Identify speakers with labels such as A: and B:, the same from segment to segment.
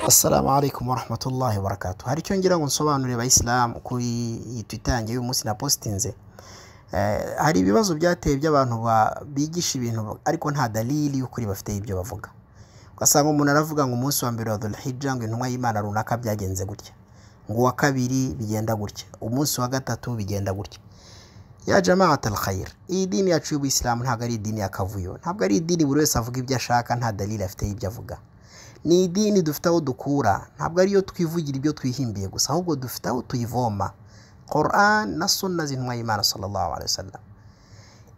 A: assalamu alaikum warahmatullahi wabarakatuh hari icyo ngira ngo nsobanurire abayisilamu kuri iyi twitange y'umunsi napositinze hari ibibazo byateye by'abantu bigisha ibintu ariko nta dalili y'ukuri bafite ibyo bavuga ugasanga umuntu aravuga ngo umunsi wa mbere wa dhulhijja ngo intumwa y'imana runaka byagenze gutya ngo uwa kabiri bigenda gutya umunsi wa gatatu bigenda gutya ya jamaat alkhair iyi dini yacu y'ubuyisilamu ntabwo ari idini y'akavuyo ntabwo ari idini buri wese avuga ibyo ashaka nta dalili afite y'ibyo avuga ni idini dufite aho dukura ntabwo ariyo twivugira ibyo twihimbiye gusa ahubwo dufite aho tuyivoma Quran na sunna z'intumwa y'imana sallallahu alaihi wasallam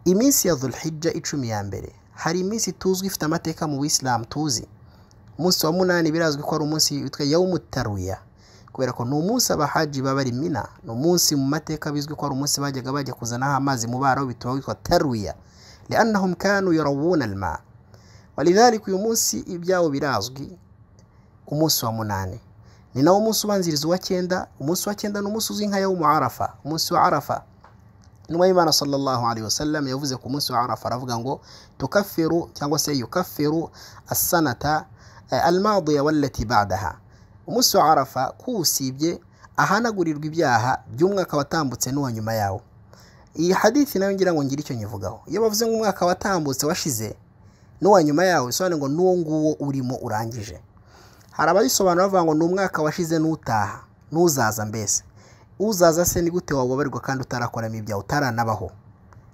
A: iminsi ya dhulhijja icumi ya mbere hari iminsi tuzwi ifite amateka mu buyisilamu tuzi umunsi wa munani birazwi ko ari umunsi witwa yawumutaruya kubera ko ni umunsi abahaji baba ari mina ni umunsi mu mateka bizwi ko ari umunsi bajyaga bajya kuzanaho amazi mu baro bituma witwa taruya liannahum kanu yarawuna alma walidhalika uyu munsi ibyabo birazwi umunsi wa munani ni nawo umunsi ubanziriza uwa cyenda umunsi wa cyenda ni umunsi uzwi nka yawumu arafa umunsi wa arafa intumwa y'imana sallallahu alaihi wasallam yavuze ku munsi wa arafa aravuga ngo tukafiru cyangwa se yukafiru asanata almadiya wallati badaha umunsi wa arafa kuwusibye ahanagurirwa ibyaha by'umwaka watambutse n'uwa nyuma yawo iyi hadithi nayo ngira ngo ngire icyo nyivugaho iyo bavuze ngo umwaka watambutse washize n'uwa nyuma yawo bisobanuye ngo n'uwo nguwo urimo urangije hari abayisobanura bavuga ngo ni umwaka washize n'utaha n'uzaza mbese uzaza se ni gute wababarirwa kandi utarakoramo ibyawe utaranabaho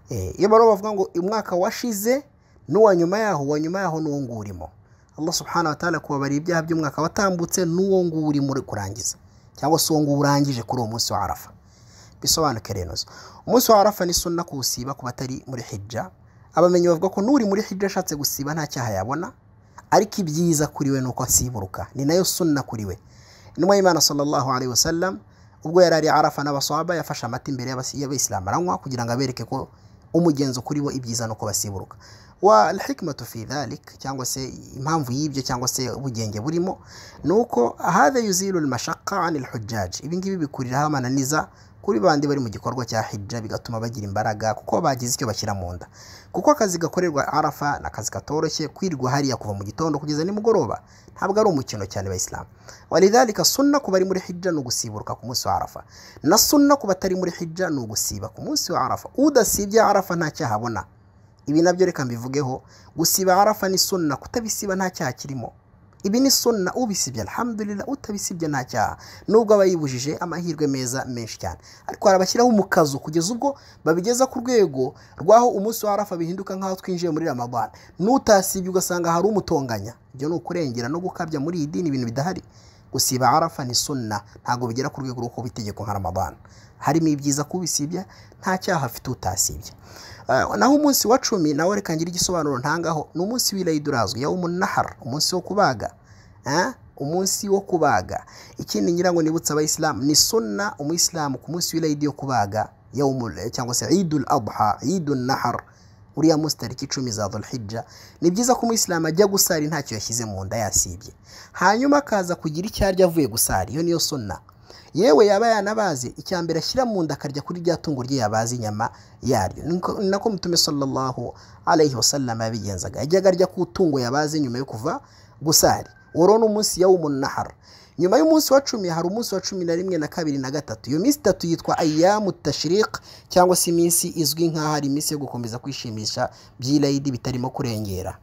A: iyo baro bavuga ngo umwaka washize n'uwa nyuma yaho uwa nyuma yaho n'uwo nguwo urimo Allah subhanahu wa ta'ala kubabarira ibyaha by'umwaka watambutse n'uwo nguwo urimo kurangiza cyangwa se uwo nguwo urangije kuri uwo munsi wa arafa bisobanuke rero umunsi wa arafa ni sunna kuwusiba ku batari muri hijja abamenyi bavuga ko n'uri muri hijja ashatse gusiba nta cyaha yabona ariko ibyiza kuri we ni uko asiburuka ni nayo sunna kuri we intumwa y'imana sallallahu alaihi wasallam ubwo yari ari arafa n'abaswaba yafashe amata imbere y'abayisilamu aranywa kugira ngo abereke ko umugenzo kuri bo ibyiza ni uko basiburuka wa alhikmatu fi dhalik cyangwa se impamvu y'ibyo cyangwa se ubugenge burimo ni uko hadha yuzilu almashaqqa an alhujjaj ibingibi bikuriraho amananiza kuri bandi bari mu gikorwa cya hijja bigatuma bagira imbaraga kuko bagize icyo bashyira mu nda kuko akazi gakorerwa arafa ni akazi katoroshye kwirirwa hariya kuva mu gitondo kugeza nimugoroba ntabwo ari umukino cyane bayisilamu walidhalika sunna ku bari muri hijja ni ugusiburuka ku munsi wa arafa na sunna ku batari muri hijja ni ugusiba ku munsi wa arafa udasibye arafa nta cyaha abona ibi nabyo reka mbivugeho gusiba arafa ni sunna kutabisiba nta cyaha kirimo ibi ni sunna ubisibye alhamdulillah utabisibye nta cyaha nubwo aba yibujije amahirwe meza menshi cyane ariko harabashyiraho umukazo kugeza ubwo babigeza ku rwego rw'aho umunsi wa arafa bihinduka nk'aho twinjiye muri ramadan n'utasibye ugasanga hari umutonganya ibyo ni ukurengera no gukabya muri iyi dini ibintu bidahari gusiba arafa ni sunna ntabwo bigera ku rwego rwo itegeko nka ramadan harimo ibyiza kubisibya nta cyaha afite utasibye naho umunsi wa cumi nawe reka ngire igisobanuro ntangaho ni umunsi w'irayidi urazwi yawo umunahara umunsi wo kubaga umunsi wo kubaga ikindi ngira ngo nibutse abayisilamu ni sunna umuyisilamu ku munsi w'irayidi yo kubaga cyangwa se idul adha idul nahar uriya munsi tariki icumi za dhulhijja ni byiza ko umuyisilamu ajya gusari ntacyo yashyize mu nda yasibye hanyuma akaza kugira icyo arya avuye gusari iyo niyo sunna yewe yaba yanabaze icya mbere ashyira mu nda akarya kuri rya tungo rye yabaze inyama yaryo ni nako mutume sallallahu alayhi wasallam yabigenzaga yajyaga arya ku tungo yabaze nyuma yo kuva gusari uwo ni umunsi yawumun nahar nyuma y'umunsi wa cumi hari umunsi wa cumi na rimwe na kabiri na gatatu iyo minsi itatu yitwa ayamu tashirika cyangwa se iminsi izwi nk'aho ari iminsi yo gukomeza kwishimisha by'irayidi bitarimo kurengera